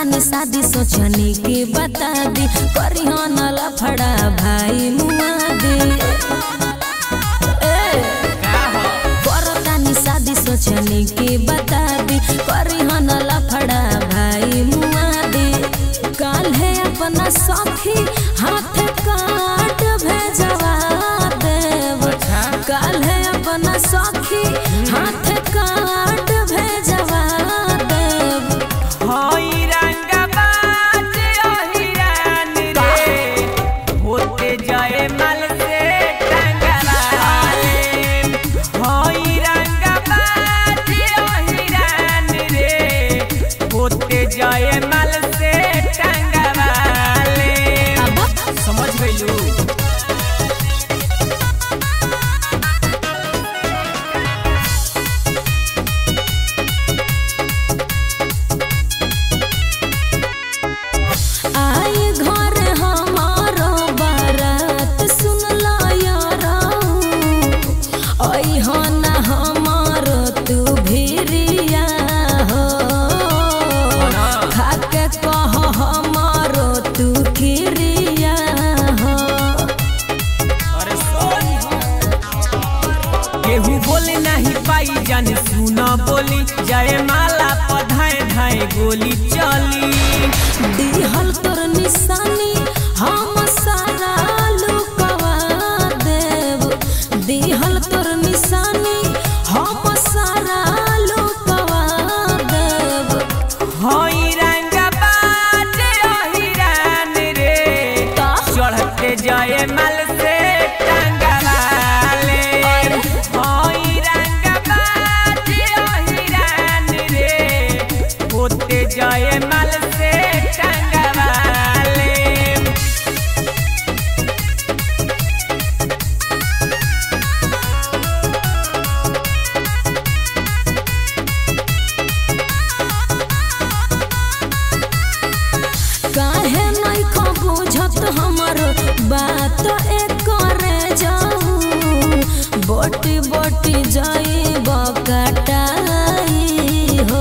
करतानी शादी सोचनी के बता दी करी न लफड़ा भाई मुआ दे ए, करतानी शादी सोचनी के बता दी करी न लफड़ा भाई मुआ दे काल है अपना सखी हाथ काट भेजवा देव काल है अपना सखी हाथ काट भेजवा देव हई रंगबाज अहिरान रे होते जाए मल से टंगराले हई रंगबाज अहिरान रे होते जाए मल से टंगराले अब समझ गइलू आई घर हमारो बारात सुन लो यारो ओई हो ना हमारो तू भिरिया हो खाके कह हमारो तू खिरिया हो अरे सॉरी केहू बोले नहीं पाई जाने सुना बोली जय माला पधाए धाए गोली चली दिहल तोर निशानी हम सारा लुकवा देव दिहल तोर निशानी हम सारा लुकवा देव हई रंग बाज अहिरान रे का? चढ़ते जय मल से टंगवाले हई रंग बाज अहिरान रे होते जय मल से टंगवाले काहे नहीं खो बुझत हमर बात एक करे जाऊ बोटी बोटी जाई बकटाई हो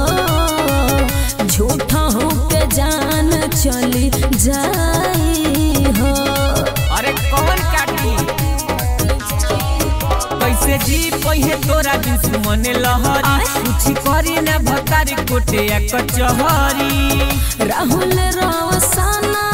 झूठा हो के जान चली जाई हो अरे कौन काटी कैसे जी पहिए तोरा दुश्मन लहरी आय। कुछ करी ना भतारी कोटे या कचहरी राहुल रवसाना